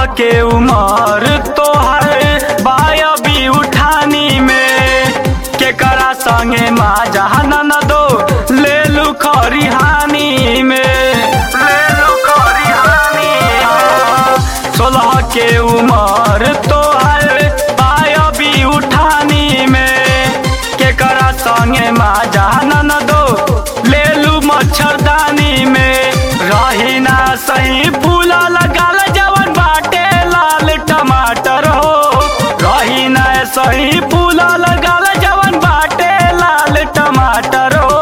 के उमर तोहर बायबी उठानी में केकरा संगे माजा न दो ले लू खरिहानी में ले लू खरिहानी में। सोलह के उमर तोहर बायबी उठानी में केकरा संगे माजा न दो ले लू मच्छरदानी में रही ना सही फूला लगाल जवन बाटे लाल टमाटर हो रही ना सही फूला लगाल जवन बाटे लाल टमाटर हो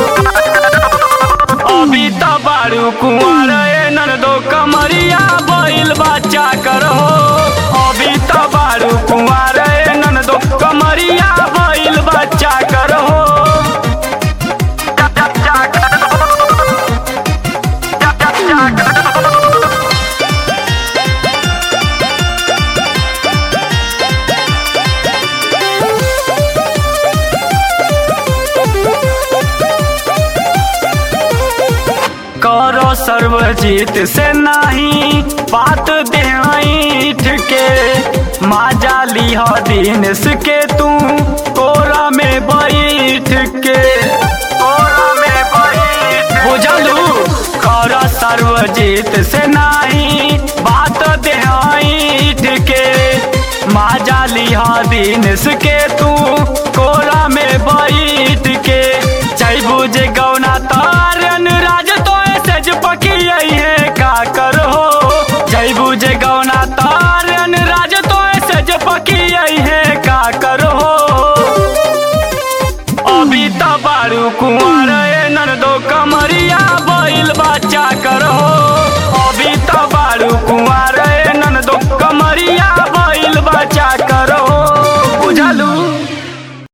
अभी त बारू कुंवर नन दो कमरिया बैल बच्चा करो अभी त बारू कुंवर नन दो कमरिया बैल बच्चा करो करो सर्वजीत से नहीं बात देठ के माजा लिह दिन के तू कोरा में बैठ के कोरा में बैठ बुझलू करो सर्वजीत से नहीं बात देठ के माजा लिह दिन के तू कोरा में बैठ